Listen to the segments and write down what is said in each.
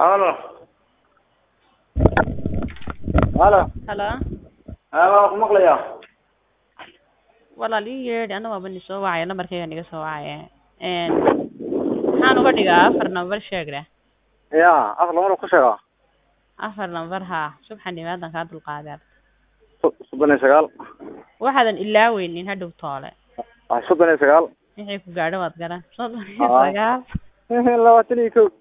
Halo. Halo. halo Haa waan ku maqlayaa. walaal ii yeedhi ana waaba ni soo wacaya nambarkayga niga soo wacaya n maxaan uga dhigaa afar number sheegre Yaa, af lama ku sheegaa. afar number haa subxan dhimaadan kaa dulqaadeen Soddon iyo sagaal. waxaadan ilaaweynin hadhow toole Ah, soddon iyo sagaal. wixii ku gaadho waad garan soddon iyo Haa. sagaal Labaatan iyo kow.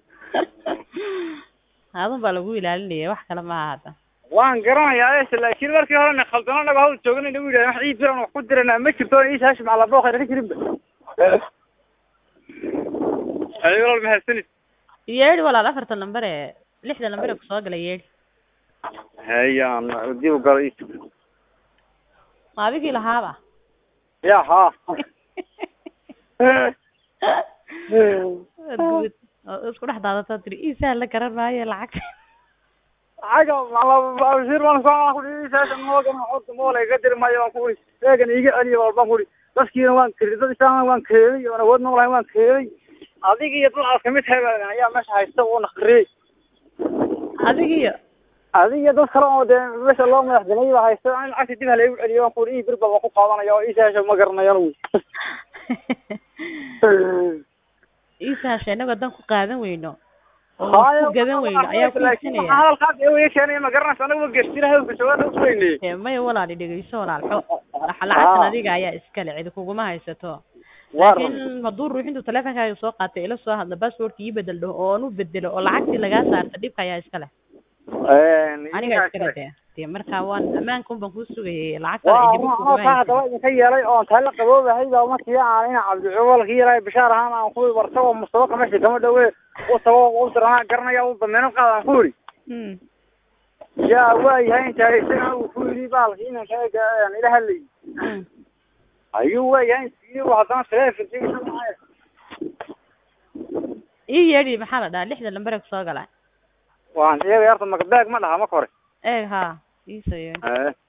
adun baa lagu ilaalinaya wax kale maaha hadda Waan garanayaa es laakiin markii hore na khaldano anaga hawl joogana nagu yidhahdeen wax ii filan wax ku dirana ma jirto ii saashi macala booq ka jirinba. Ay walaal mahadsanid. yeedhi walaal afarta number ee lixda number ee kusoo galay yeedhi Hayaan dib u galo ii. ma adigii lahaaba Yaa haa. Guud. oo isku dhex daadataa tiri iisaa la garan maayo lacagta Aga macala bashir waan soo ku ii saashi moogan xorta mool ay ka dirmayo waan ku ii. Eegan iiga celiyo walbaan ku ii. Dadkiina waan kiray dad isaan waan kiray oo awood noolahay waan kiray. Adiga iyo dad aad kamid tahay baa ayaa meesha haysta oo naqriyay. adigiyo adiga dad kale oo dee meesha loo madaxdanay baa haysta in lacagta dib halagu celiyo waan kuuri ii bir baa ku qaadanaya oo ii saasha ma garanayo anigu iisaasha inagoo dan ku qaadan weyno oo ku gadan weyno ayaa ku iibsanaya hadalkaas ee way keenaya ma garanaysa anagu geestira hawlka joogaan u weynay Ee, maya walaali dhegeyso walaal xo- waxa lacagtan adiga ayaa iskale cidi kuguma haysato laakiin hadduu ruux intuu teleefonkaaga soo qaatay ila soo hadla passwordka ii bedel dhaho oo aan u bedelo oo lacagtii lagaa saarta dhibka ayaa iskale aniga iskale dee dee marka waan ammaanka un baan kuu sugayay lacagtan waa cidi anoo kuguma taa haysato haddaba idinka yeelay oo tala qaboobahay baa markii aan ina cabdicuwal ka yeelay bishaar ahaan aan ku wartago mustabaqa meesha kama dhawe u tago u diranaa garanaya u dameeno qaadaan ku yidhi Hmm. yaa waayahay intaa isaga uu ku yidhi baalki inaan kaaga aan ila hadlayay Hmm. ayuu waayahay intii haddana telefonkiisa ii yeedhi maxaa la dhahaa lixda lambar ee kusoo gala waan sheegay horta makabaag ma dhaha marka hore eeg haa iisoo yeedhi Eh.